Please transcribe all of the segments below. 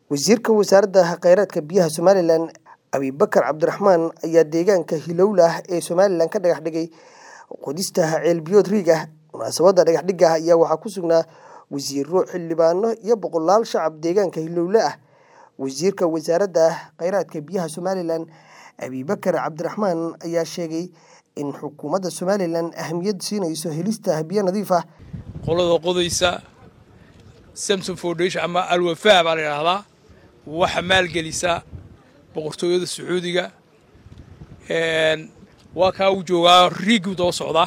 wasiirka wasaaradda kheyraadka biyaha somalilan abibakar cabdiraxmaan ayaa deegaanka hilowlah ee somalilan ka dhagax dhigay qodista ceelbiyood riig ah munaasabadda dhagaxdhigga ayaa waxaa ku sugnaa wasiiro xildhibaano iyo boqolaal shacab deegaanka hilowle ah wasiirka wasaaradda kheyraadka biyaha somalilan abibakar cabdiraxmaan ayaa sheegay in xukuumadda somalilan ahamiyad siinayso helista biyo nadiif ah qolada qodaysa samson foundation ama alwafaa baa la yidhaahdaa waxa maalgelisa boqortooyada sacuudiga waa kaa u joogaa riiguu daba socdaa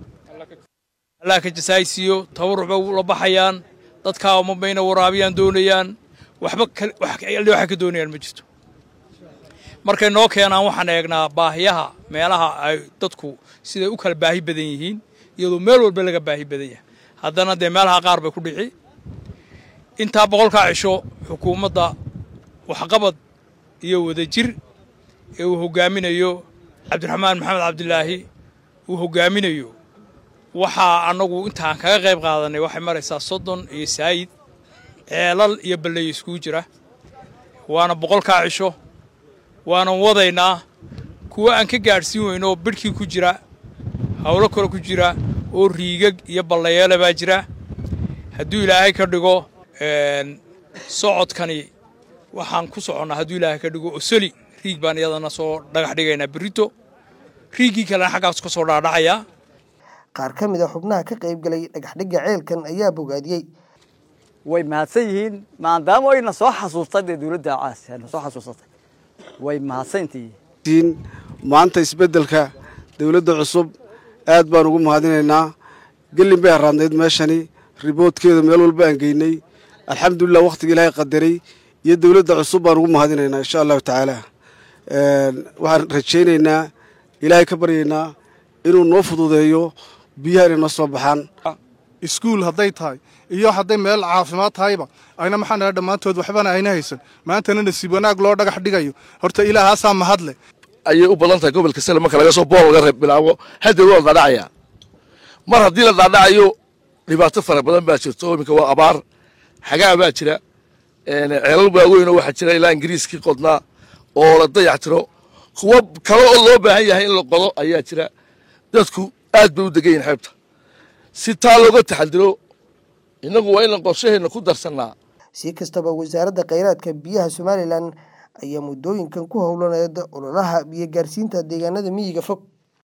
allah ka jasaaysiiyo tabaruc bay la baxayaan dadkaa uma bayna waraabiyaan doonayaan waxba waxay ka doonayaan ma jirto markay noo keenaan waxaan eegnaa baahiyaha meelaha ay dadku siday u kala baahi badan yihiin iyadoo meel walba laga baahi badan yahay haddana dee meelaha qaar bay ku dhici intaa boqolkaa cisho xukuumadda waxqabad iyo wadajir ee uu hoggaaminayo cabdiraxmaan maxamed cabdilaahi uu hoggaaminayo waxaa annagu intaan kaga qayb qaadanay waxay maraysaa soddon iyo saayid ceelal iyo balleeyo iskugu jira waana boqolkaa cisho waanan wadaynaa kuwo aan ka gaadhsiin weyno oo bidhkii ku jira howlo kale ku jira oo riigag iyo ballayeele baa jira hadduu ilaahay ka dhigo socodkani waxaan ku soconnaa hadduu ilaahay ka dhigo osoli riig baan iyadana soo dhagax dhigaynaa berrito riiggii kalena xaggaas ka soo dhaadhacayaa qaar ka mid a xubnaha ka qaybgalay dhagaxdhigga ceelkan ayaa bogaadiyey way mahadsan yihiin maadaama ayna soo xasuustay dee dowladda caas na soo xasuusatay way mahadsantihiin maanta isbeddelka dowladda cusub aad baan ugu mahadinaynaa gelin bay haraadnayd meeshani riboodkeeda meel walba aan geynay alxamdulilah wakhtiga ilaahay qadaray iyo dowladda cusub baan ugu mahadinaynaa insha allahu tacaala waxaan rajaynaynaa ilaahay ka baryaynaa inuu noo fududeeyo biyaha inay noo soo baxaan iskuul hadday tahay iyo hadday meel caafimaad tahayba ayna maxaan dhaha dhammaantood waxbana ayna haysan maantana nasiib wanaag loo dhagax dhigayo horta ilaahaasaa mahadle ayay u badan tahay gobolka sale marka laga soo bool laga bilaabo hadeer waa la dhaadhacayaa mar haddii la dhaadhacayo dhibaato fara badan baa jirto iminka waa abaar xagaa baa jira ceelal waaweynoo waxaa jira ilaa ingiriiskii qodnaa oo la dayac tiro kuwo kale oo loo baahan yahay in la qodo ayaa jira dadku aad bay u degan yihin xeebta si taa looga taxadiro innagu waa inaan qorshaheenna ku darsannaa si kastaba wasaaradda kheyraadka biyaha somalilan ayaa muddooyinkan ku howlaneed ololaha biyo gaarsiinta deegaanada miyiga fog